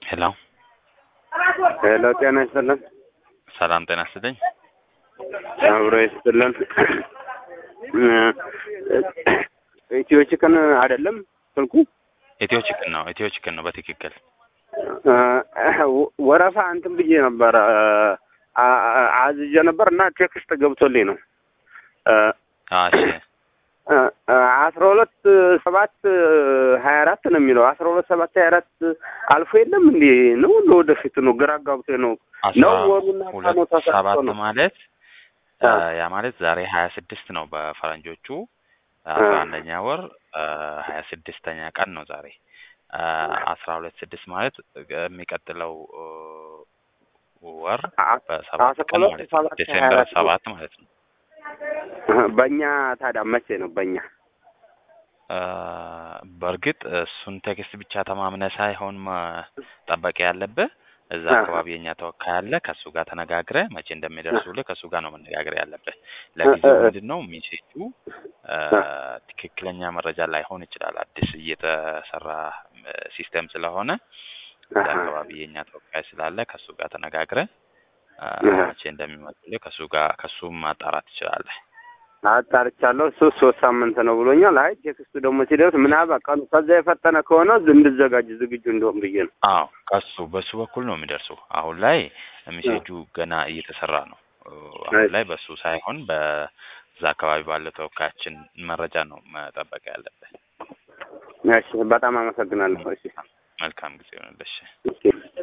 ሄሎ ሄሎ፣ ጤና ይስጥልን። ሰላም ጤና ይስጥልኝ። አብሮ ይስጥልን። ኢትዮ ቺክን አይደለም ስልኩ? ኢትዮ ቺክን ነው። ኢትዮ ቺክን ነው በትክክል ወረፋ እንትን ብዬ ነበር አዝዤ ነበር እና ቴክስት ገብቶልኝ ነው እሺ አስራ ሁለት ሰባት ሀያ አራት ነው የሚለው አስራ ሁለት ሰባት ሀያ አራት አልፎ የለም እንዴ ነው ለወደፊት ነው ግራ ጋብቶ ነው ነው ወሩና ቀኑ ሁለት ተሳስቶ ሰባት ነው ማለት ያ ማለት ዛሬ ሀያ ስድስት ነው በፈረንጆቹ አስራ አንደኛ ወር ሀያ ስድስተኛ ቀን ነው ዛሬ አስራ ሁለት ስድስት ማለት የሚቀጥለው ወር በሰባት አስራ ቀን ሁለት ማለት ነው ሰባት ሀያ ዲሴምበር አራት ነው። ሰባት ማለት ነው በእኛ ታዲያ መቼ ነው በእኛ አ፣ በእርግጥ እሱን ቴክስት ብቻ ተማምነ ሳይሆን መጠበቅ ያለብህ እዛ አሃ። አካባቢ የኛ ተወካይ አለ። ከእሱ ጋር ተነጋግረ መቼ እንደሚደርሱልህ ከእሱ ጋር ነው መነጋገር ያለብህ። ለጊዜው እ- እ- ምንድን ነው ሜሴጁ አ፣ ትክክለኛ መረጃ ላይሆን ይችላል። አዲስ እየተሰራ ሲስተም ስለሆነ እዛ አሃ። አካባቢ የኛ ተወካይ ስላለ ከእሱ ጋር ተነጋግረ አ፣ አሃ። መቼ እንደሚመጡልህ ከእሱ ጋር ከእሱ ማጣራት ትችላለህ። አጣርቻለሁ። እሱ ሶስት ሳምንት ነው ብሎኛል። አይ ቴክስቱ ደግሞ ሲደርስ ምናልባት ቀኑ ከዛ የፈጠነ ከሆነ እንድዘጋጅ ዝግጁ እንደሆን ብዬ ነው። አዎ ከሱ በሱ በኩል ነው የሚደርሱ። አሁን ላይ ሜሴጁ ገና እየተሰራ ነው። አሁን ላይ በሱ ሳይሆን በዛ አካባቢ ባለ ተወካያችን መረጃ ነው መጠበቅ ያለብህ። እሺ፣ በጣም አመሰግናለሁ። እሺ፣ መልካም ጊዜ ይሆንልሽ። እሺ።